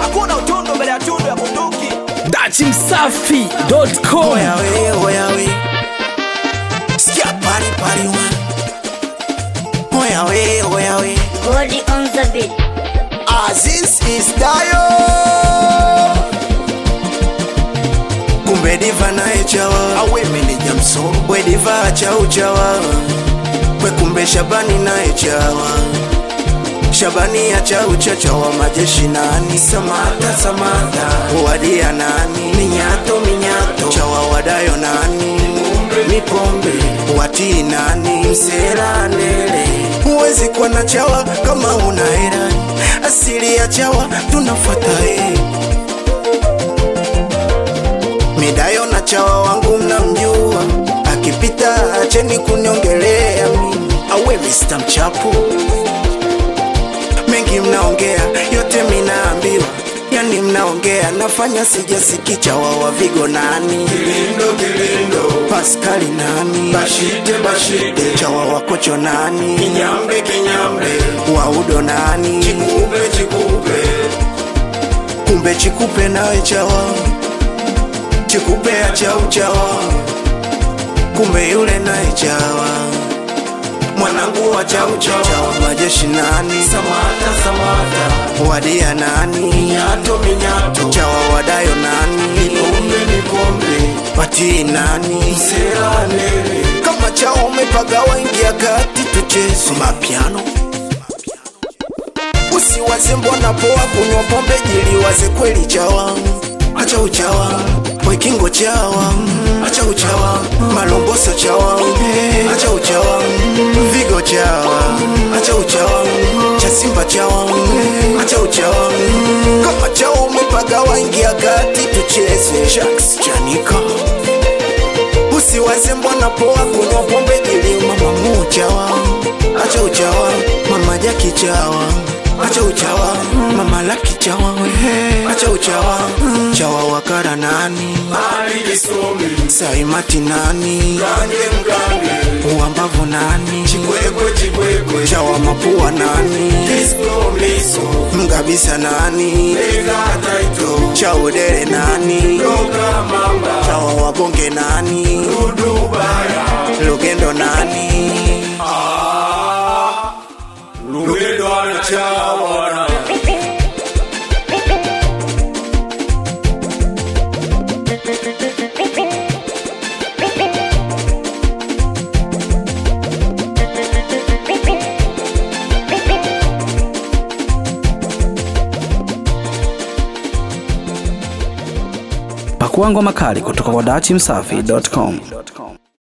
hakuna utundu mbele ya tundu ya bunduki dachimsafi.com Oya we, oya we. Sikia pari pari wa. Oya we, oya we. Body on the beat. Aziz is Dayo. Kumbe diva naye chawa. Awe meneja msoro. We diva chau chawa. We kumbe Shabani naye chawa. Shabani ya chau chachawa majeshi nani Samata Samata Wadia nani Minyato Minyato Chawa wadayo nani Mipombe Wati nani Msela Ndele Huwezi kuwa na chawa kama una hera Asili ya chawa tunafuata eh. Midayo na chawa wangu mnamjua Akipita acheni kuniongelea mimi Awe Mr. Mchapu mengi mnaongea yote minaambiwa yani mnaongea nafanya sijasikicha wawa vigo nani kilindo kilindo paskali nani bashite bashite chawa wakocho nani kinyambe kinyambe waudo nani chikupe chikupe kumbe chikupe nawe chawa chikupe achau chawa kumbe yule naye chawa mwanangu wa chau chau chawa majeshi nani samata samata wadia nani minyato minyato chawa wadayo nani mipombe mipombe patii nani msela nene kama chawa umepaga waingia kati tucheze mapiano usiwaze mbona poa kunywa pombe jiliwaze kweli chawa acha uchawa wekingo chawa acha uchawa malomboso chawa acha uchawa vigo chawa acha uchawa chasimba chawa acha uchawa kama chawa umepaga waingia kati tucheze shaks chanika usiwaze mbona poa kunywa pombe jili mama muchawa acha uchawa mama jaki chawa acha uchawa mama laki chawa acha uchawa chawa wakara nani saimati nani uambavu nani chawa mapua nani mgabisa nani chaudere nani chawa wabonge nani lugendo nani pakuangwa makali kutoka kwa dachimsafi.com